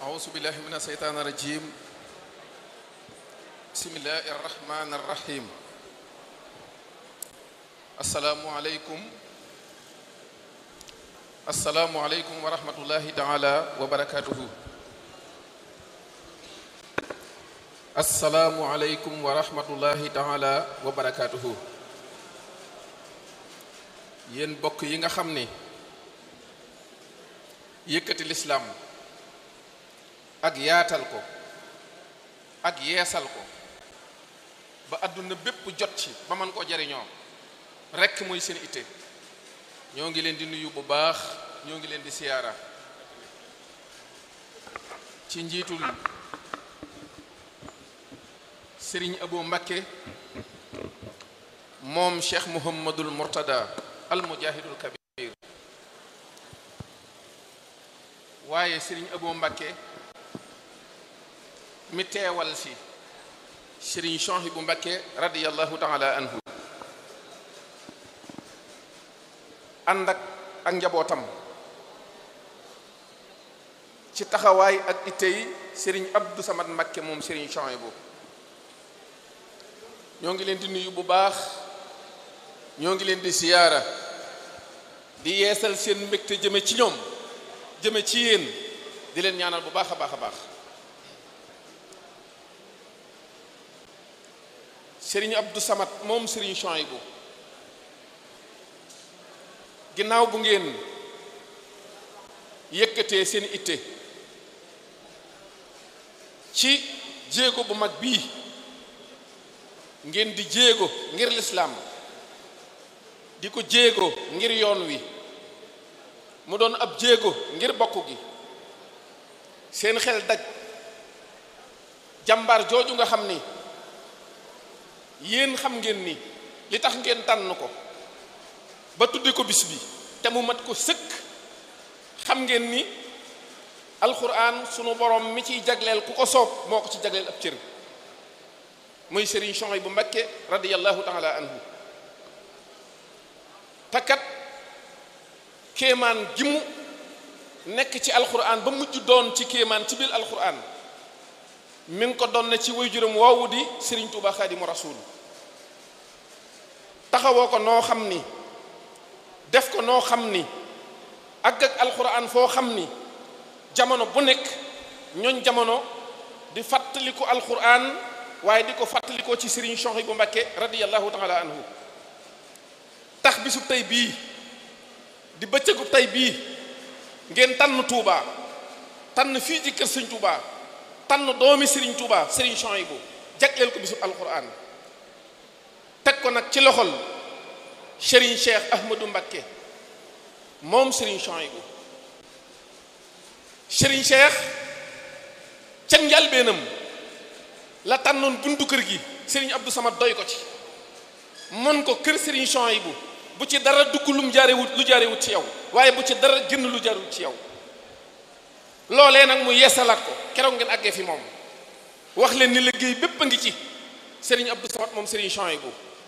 أعوذ بالله من الشيطان الرجيم بسم الله الرحمن الرحيم السلام عليكم السلام عليكم ورحمة الله تعالى وبركاته السلام عليكم ورحمة الله تعالى وبركاته yéen bokk yi nga xam ni yëkkati lislaam ak yaatal ko ak yeesal ko ba àdduna bépp jot ci ba mën koo jariñoo rekk mooy seen itte ñoo ngi leen di nuyu bu baax ñoo ngi leen di siyaara ci njiitul sëriñ Abo Mbakke moom Cheikh Muhammadul Murtada al mujahidul kabir waaye sëriñ Abo Mbakke mi teewal si sëriñ Chouhaïbou Mbakke radiyallahu taala anhu ànd ak ak njabootam ci taxawaay ak itte yi sëriñ Abdou Samad Mbakke moom sëriñ Chouhaïbou ñoo ngi leen di nuyu bu baax ñoo ngi leen di siyaara di yeesal seen mbégte jëme ci ñoom jëme ci yéen di leen ñaanal bu baax a baax a baax sëriñ Abdou Samad moom sëriñ Chouhaïbou ginnaaw bu ngeen yëkkatee seen itte ci jéego bu mag bii ngeen di jéego ngir lislaam di ko jéego ngir yoon wi mu doon ab jéego ngir bokk gi seen xel daj jàmbaar jooju nga xam ni yéen xam ngeen ni li tax ngeen tànn ko ba tudde ko bis bi te mu mat ko sëkk xam ngeen ni alxuraan sunu borom mi ciy jagleel ku ko soob moo ko ci jagleel ab cër muy Serigne Chouhaïbou Mbakke radiyallahu taala anhu takkat kéemaan gi mu nekk ci alxuraan ba mujj doon ci kéemaan ci biir alxuraan mi ngi ko doon na ci waajuram woowu di Serigne Touba Xaadimu Rasuul taxawoo ko noo xam ni def ko noo xam ni ak ak alxuraan foo xam ni jamono bu nekk ñooñ jamono di fàttaliku alxuraan waaye di ko fàttalikoo ci Serigne Chouhaïbou Mbakke radiyallahu taala anhu tax bisub tey bii di bëccëgub tey bii ngeen tànn Touba tànn fii ci kër Sëñ Touba tànn doomi Serigne Touba Serigne Chouhaïbou jagleel ko bisub alxuraan teg ko nag ci loxol Serigne Cheikh Ahmadou Mbakke moom Serigne Chouhaïbou Serigne Cheikh ca njalbeenam la tànnoon buntu kër gi Serigne Abdou Samad doy ko ci mën ko kër Serigne Chouhaïbou bu ci dara dugg lum jaarewut lu jaarewut ci yow waaye bu ci dara génn lu jaarewut ci yow loolee nag mu yeesalaat ko keroog ngeen àggee fi moom wax leen ni liggéey bépp a ngi ci Serigne Abdou Samad moom Serigne Chouhaïbou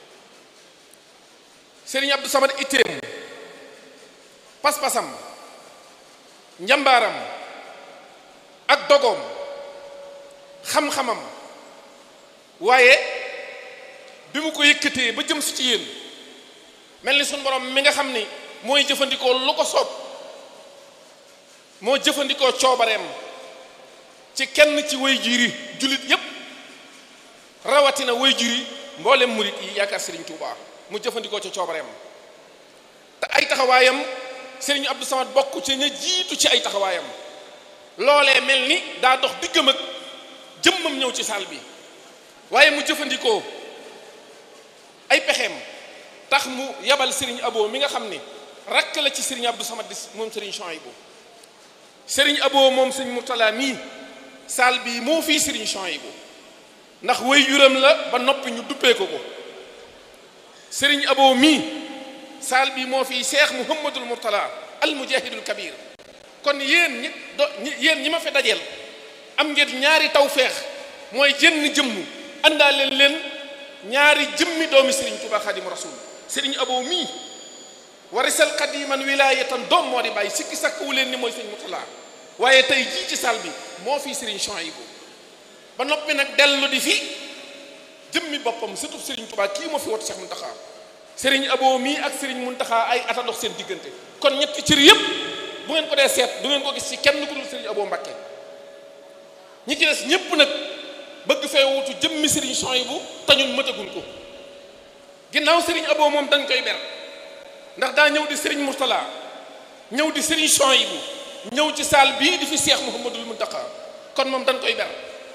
Serigne Abdou Samad itteem pas-pasam njambaaram ak dogoom xam-xamam waaye bi mu ko yëkkatee ba jëm si ci yéen mel ni suñu borom mi nga xam ni mooy jëfandikoo lu ko soob moo jëfandikoo coobareem ci kenn ci way juri jullit yépp rawatina way juri mboolem murit yi yaakaar Serigne Touba mu jëfandikoo ci coobareem te ay taxawaayam Serigne Abdou Samad bokk ci ña jiitu ci ay taxawaayam loolee mel ni daa dox diggam ak jëmmam ñëw ci saal bi waaye mu jëfandikoo ay pexeem tax mu yabal Serigne Abo mi nga xam ni rakk la ci Serigne Abdou Samad di moom Serigne Chouhaïbou Serigne Abo moom Serigne Mourtala mii saal bi moo fii Serigne Chouhaïbou ndax way juram la ba noppi ñu duppee ko ko Serigne Abo mii saal bi moo fii Cheikh Mouhamadul Mourtala al mujahidul kabir kon yéen ñi do yéen ñi ma fi dajeel am ngeen ñaari tawféex mooy jënn jëmm àndaale leen ñaari jëmmi doomi Serigne Touba Xaadimu Rasuul Serigne Abo mii warisal xadiman wilaayatan doom moo di bàyyi sikki sakk wu leen ni mooy sëñ Murtala waaye tey jii ci saal bi moo fi Serigne Souhaïbou ba noppi nag dellu di fi jëmmi boppam surtout Serigne Touba kii moo fi wootu Cheikh Mountakha Serigne Abo mii ak Serigne Mountakha ay ata dox seen diggante kon ñetti cër yëpp bu ngeen ko dee seet du ngeen ko gis ci kenn ku dul Serigne Abo Mbacké ñi ci des ñëpp nag bëgg fee wutu jëmmi Serigne Souhaïbou te ñun mëtaguñ ko ginnaaw Serigne Abo moom dañ koy ber ndax daa ñëw di Serigne Mourtala ñëw di Serigne Souhaïbou ñëw ci saal bii di fi Cheikh Mouhamadul Mountakha kon moom dañ koy ber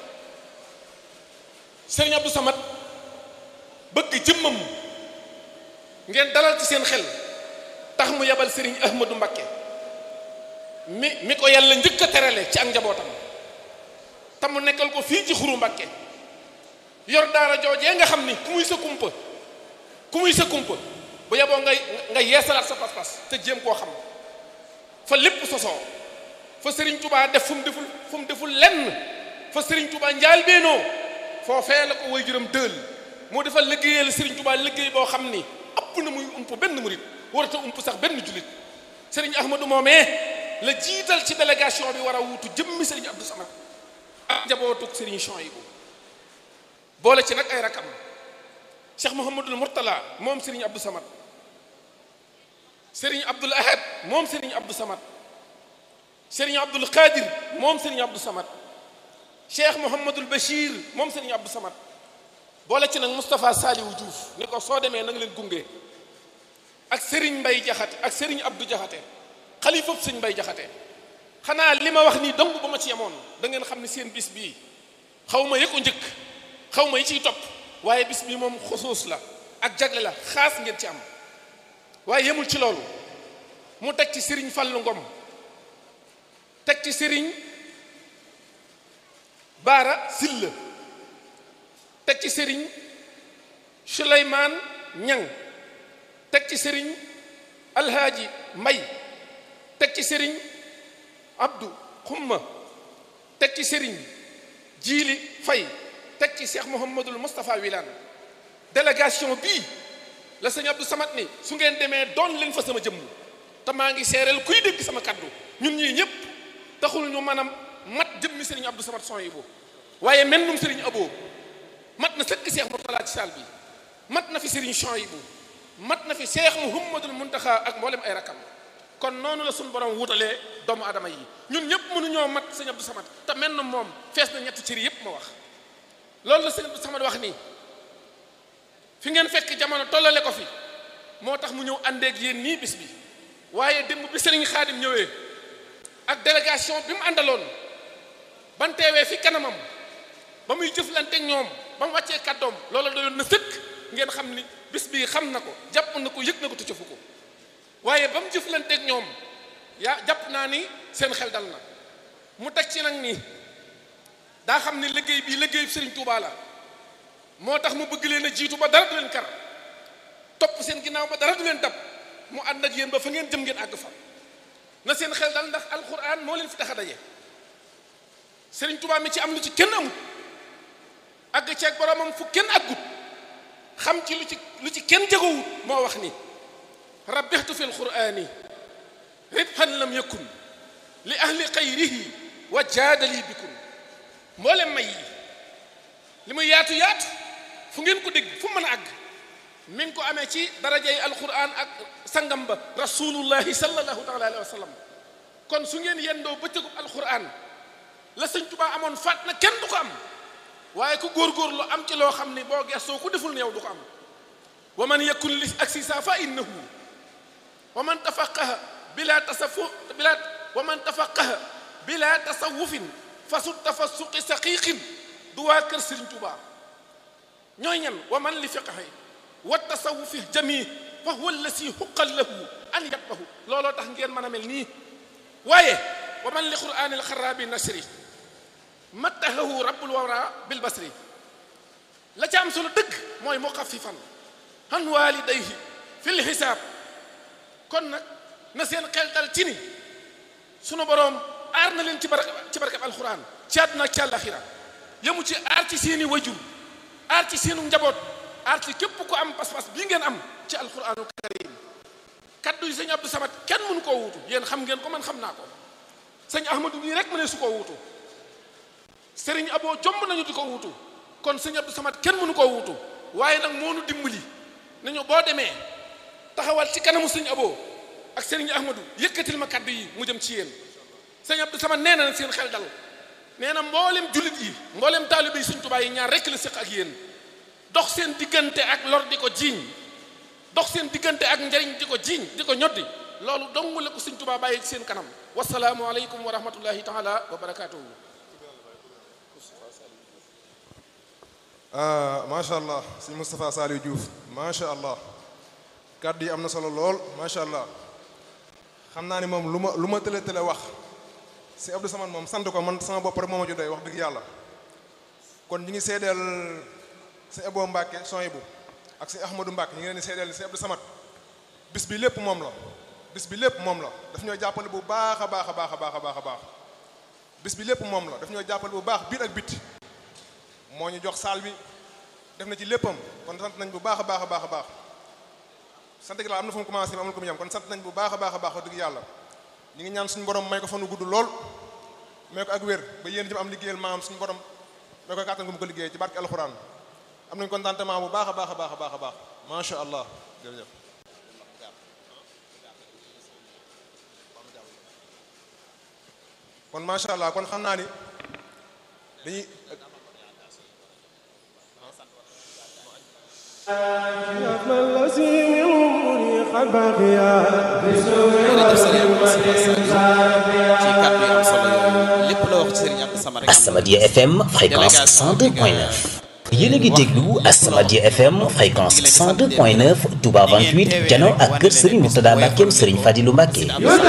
Serigne Abdou Samad bëgg jëmmam ngeen dalal ci seen xel tax mu yabal Serigne Ahmadou Mbacké mi mi ko yàlla njëkk a terale ci ak njabootam te mu nekkal ko fii ci xuru Mbacké yor daara joojee nga xam ni ku muy sa kumpa ku muy sa kumpa bu yeboo ngay nga yeesalaat sa pas-pas te jéem koo xam fa lépp sosoo fa Serigne Touba def fu mu deful fu mu deful lenn fa Serigne Touba njaal beenoo foofee la ko way juram dël moo defal liggéeyal Serigne Touba liggéey boo xam ni ëpp na muy ump benn murit warata ump sax benn jullit Serigne Ahmadou moomee la jiital ci délégation bi war a wuutu jëmmi Serigne Abdou Samad ak njabootug Serigne Souhaïbou boole ci nag ay rakam Cheikh Mouhamadul Mourtala moom Serigne Abdou Samad Serigne Abdoul Ahad moom Serigne Abdou Samad Serigne Abdoul Qadir moom Serigne Abdou Samad Cheikh Mouhamadul Bachir moom Serigne Abdou Samad boole ci nag Moustapha Saliou Diouf ni ko soo demee na nga leen gunge ak Serigne Mbaye Jaxate ak Serigne Abdou Jaxate xalifab Serigne Mbaye Jaxate xanaa li ma wax nii dong ba ma ci yemoon da ngeen xam ne seen bis bii xaw ma yëkko njëkk xaw ma yi ciy topp waaye bis bii moom xusuus la ak jagle la xaas ngeen ci am waaye yemul ci loolu mu teg ci Serigne Fallou Ngom teg ci Serigne Baara Silla teg ci Serigne Souleymane Ñang teg ci Serigne Alhaaji Mbay teg ci Serigne Abdou Xumma teg ci Serigne Jiili Fay teg ci Cheikh Mouhamadul Moustapha Wilane délégation bii la sëñ Abdou Samad ni su ngeen demee doon leen fa sama jëmm te maa ngi seereel kuy dégg sama kaddu ñun ñii ñëpp taxul ñu maanaam mat jëmmi sëriñ Abdou Samad Souhaïbou waaye mel num sëriñ Abo mat na sëkk Cheikh Mourtala ci saal bi mat na fi sëriñ Souhaïbou mat na fi Cheikh Mouhamadul Muntaxa ak mboolem ay rakam kon noonu la suñu borom wutalee doomu adama yi ñun ñëpp mënuñoo mat sëñ Abdou Samad te mel na moom fees na ñetti cëri yëpp ma wax loolu la sëñ Abdou Samad wax nii fi ngeen fekk jamono tollale ko fi moo tax mu ñëw àndeeg yéen nii bis bi waaye démb bi sëriñ xaadim ñëwee ak délégation bi mu àndaloon ban teewee fi kanamam ba muy jëflanteeg ñoom ba mu wàccee kàddoom loola doyoon na sëkk ngeen xam ni bis bii xam na ko jàpp na ko yëg na ko te cofu ko waaye ba mu jëflanteeg ñoom yaa jàpp naa ni seen xel dal na mu teg ci nag nii daa xam ni liggéey bii liggéey sëriñ Touba la moo tax mu bëgg leen a jiitu ba dara du leen kar topp seen ginnaaw ba dara du leen dab mu ànd ak yéen ba fa ngeen jëm ngeen àgg fa na seen xel dal ndax alquran moo leen fi tax a daje sëriñ Touba mi ci am lu ci kenn amut àgg ceeg boromam fu kenn àggut xam ci lu ci lu ci kenn jegowut moo wax ni rabbixtu fi lqurani ribhan lam yakun li ahli xayrihi wa jaadali bikun mboolem may yi li muy yaatu yaatu fu ngeen ko dégg fu mën a àgg mi ngi ko amee ci darajay alquran ak sangam ba rasulullahi sallallahu taala alayhi wa sallam kon su ngeen yendoo bëccëgub alquran la sëñ Tuubaa amoon faat na kenn du ko am waaye ku góorgóorlu am ci loo xam ni boo gestoo ku deful ne yow du ko am wa man yakun li aksisa fa innahu wa man tafaqaha bila tasafu bila wa man tafaqaha bila tasawufin fasu tafasuqi saqiqin du waa kër Sëriñ Tuubaa ñooy ñan wa man li fiqhi wa tasawufi jami fa huwa allasi xuqal lahu an yatbahu looloo tax ngeen mën a mel nii waaye wa man li qur'ani alxaraabi nasri mattahahu rabbul wara bil basri la ca am solo dëgg mooy muxaffifan han walidayhi fil xisaab kon nag na seen xel dal ci ni sunu boroom aar na leen ci barke ci barkeb alxuraan ci àdduna ak ci àllaxira yemu ci aar ci seeni wajur aar ci seenu njaboot aar ci képp ku am pas-pas bii ngeen am ci alxuraanu karim kaddu yi sëñ Abdou Samad kenn mënu koo wuutu yéen xam ngeen ko man xam naa ko sëñ Ahmadou bii rek mu ne su koo wuutu sëriñ aboo jomb nañu di ko wutu kon sëñ Abdou Samad kenn mënu koo wutu waaye nag moo nu dimbali nañu boo demee taxawal ci kanamu sëñ aboo ak sëriñ Ahmadou yëkkatil ma kaddu yi mu jëm ci yéen sëñ Abdou Samad nee na seen xel dal nee na mboolem jullit yi mboolem taalibe yi sëñ Tuubaa yi ñaar rekk la séq ak yéen dox seen diggante ak lor di ko jiiñ dox seen diggante ak njariñ di ko jiiñ di ko ñoddi loolu dong la ko sëñ Tuubaa bàyyi ci seen kanam wasalaamu aleykum wa rahmatullahi taala wa barakaatuhu macha allah sëñ Moustapha Saliou Diouf macha allah kàddu yi am na solo lool macha allah xam naa ni moom lu ma lu ma tële tële wax si Abdou Samad moom sant ko man sama bopp rek moo ma ju doy wax dëgg yàlla kon ñi ngi seedeel si Ebo Mbacke Soyibu ak si Ahmadou Mbacke ñi ngi leen di seedeel si Abdou Samad bis bi lépp moom la bis bi lépp moom la daf ñoo jàppale bu baax a baax a baax a baax a baax a baax bis bi lépp moom la daf ñoo jàppale bu baax biir ak biti moo ñu jox saal bi def na ci léppam kon sant nañ bu baax a baax a baax a baax sant gi la am na fu mu commencé amul ko mu yam kon sant nañ bu baax a baax a baax wax dëgg yàlla ñu ngi ñaan suñu borom may ko fanu gudd lool may ko ak wér ba yéen jëm am liggéeyal maam suñu borom may ko kàttan gu mu ko liggéey ci barke alxuraan am nañ contentement bu baax a baax a baax a baax a baax macha allah jërëjëf kon macha allah kon xam naa ni dañuy ci kàddu yi am solo yooyu lépp la wax ci Serigne Abdou Samad rek Asamadia FM fréquence 102.9 yéen a ngi déglu Asamadia FM fréquence 102.9 Touba 28 jano ak kër Serigne Mourtada Mbackeem Serigne Fadilou Mbacke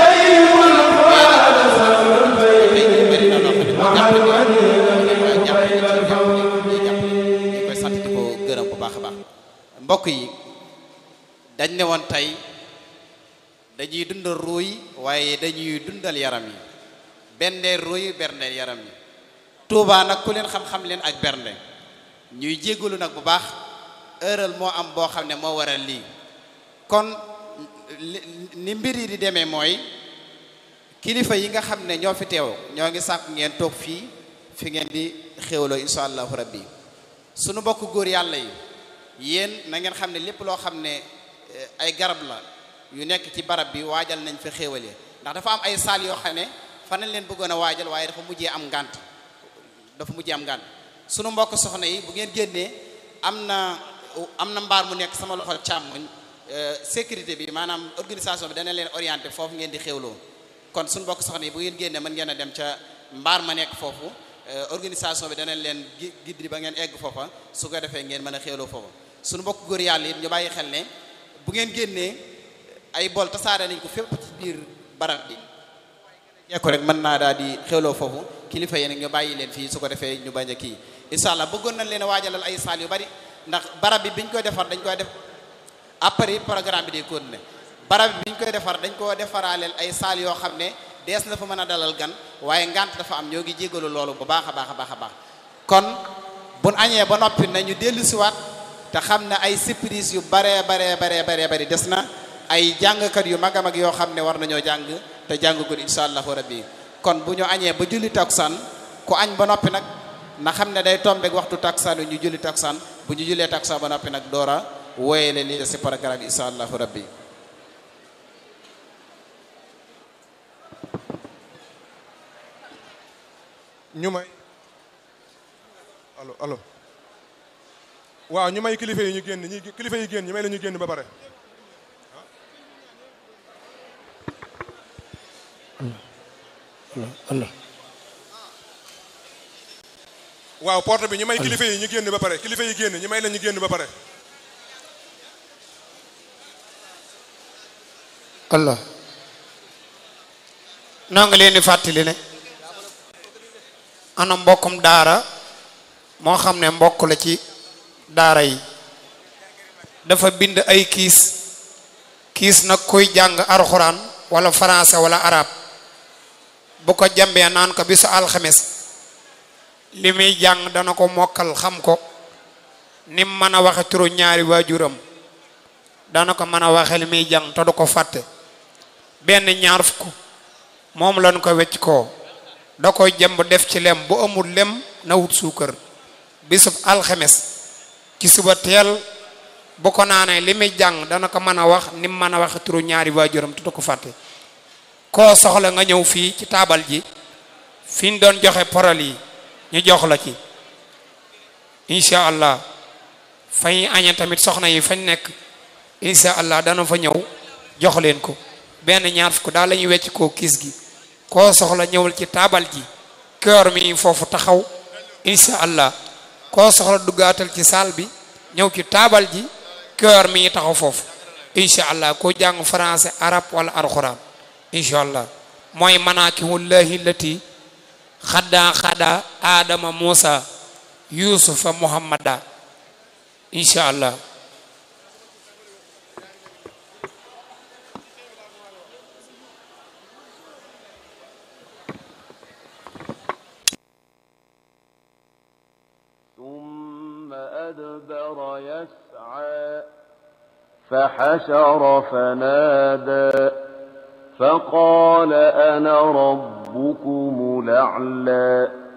ñu koy sant di ko gërëm bu baax a baax mbokk yi dañ ne woon tey dañuy dundal ruuy waaye dañuy dundal yaram yi bendeel ruuy berndeel yaram yi Touba nag ku leen xam-xam leen ak bernde ñuy jéggalu nag bu baax heural moo am boo xam ne moo waral lii kon ni mbir yi di demee mooy kilifa yi nga xam ne ñoo fi teew ñoo ngi sàkk ngeen toog fii fi ngeen di xéwloo insha allahu rabbi sunu bokk góor yàlla yi yéen na ngeen xam ne lépp loo xam ne ay garab la yu nekk ci barab bi waajal nañ fi xéwale ndax dafa am ay saal yoo xam ne fa nañ leen bëggoon a waajal waaye dafa mujjee am ngànt dafa mujjee am ngànt sunu mbokk soxna yi bu ngeen génnee am na am na mbaar mu nekk sama loxo càmmoñ sécurité bi maanaam organisation bi dana leen orienté foofu ngeen di xéwloo kon suñu mbokk soxna yi bu ngeen génnee mën ngeen a dem ca mbaar ma nekk foofu organisation bi danañ leen giddi ba ngeen egg foofa su ko defee ngeen mën a xéwloo foofa suñu mbokk góor yàlla it ñu bàyyi xel ne bu ngeen génnee ay bol tasaare nañ ko fépp ci biir barab bi jekko rek mën naa daal di xéwloo foofu kilifa yi nag ñu bàyyi leen fii su ko defee ñu bañ a kii incha allah bëggoon nañ leen a waajalal ay saal yu bari ndax barab bi biñ koy defar dañ koy def après programme bi day continuer barab bi biñ koy defar dañ koo defaraaleel ay saal yoo xam ne dees na fa mën a dalal gan waaye ngant dafa am ñoo ngi jégalu loolu bu baax a baax a baax a baax kon buñ añee ba noppi nañu dellu siwaat te xam ne ay surprise yu baree baree baree baree bari des na ay jàngkat yu mag a mag yoo xam ne war nañoo jàng te jàngagul insha allahu rabbi kon bu ñu añee ba julli takkusaan ku añ ba noppi nag na xam ne day tombeek waxtu takkusaan yu ñu julli takkusaan bu ñu jullee takkusaan ba noppi nag doora wooyele li si programme bi insha allahu rabbi ñu may allo allo waaw ñu may kilifa yi ñu génn ñi kilifa yi génn ñu may la ñu génn ba pare Allah waaw porte bi ñu may kilifa yi ñu génn ba pare kilifa yi génn ñu may la ñu génn ba pare Allah noo ngi leen di fàttali ne ana mbokkum daara moo xam ne mbokk la ci daara yi dafa bind ay kiis kiis nag kuy jàng alxuraan wala français wala arab bu ko jambee naan ko bisu alxames li muy jàng dana ko mokkal xam ko nim mën a waxe turu ñaari waajuram dana ko mën a waxe li muy jàng te du ko fàtte benn ñaar fukk moom lañ ko wecc koo da koy jëmb def ci lem bu amul lem na wut suukar bisub alxemes ci suba teel bu ko naanee li muy jàng dana ko mën a wax ni mu mën a waxe turu ñaari waajuram te du ko fàtte koo soxla nga ñëw fii ci taabal ji fi ñu doon joxe parole yi ñu jox la ci incha allah fañ aña tamit soxna yi fañ nekk incha allah dana fa ñëw jox leen ko benn ñaar fukk daal la ñuy wecc koo kiis gi koo soxla ñëwal ci taabal ji kër mi foofu taxaw incha allah koo soxla duggaatal ci saal bi ñëw ci taabal ji kër mi taxaw foofu incha allah koo jàng français arab wala alxuraan incha allah mooy manaakihullahi lati xaddaa xaddaa aadama muusa yuusufa muhammada incha allah ثم أدبر يسعى فحشر فنادى فقال أنا ربكم الأعلى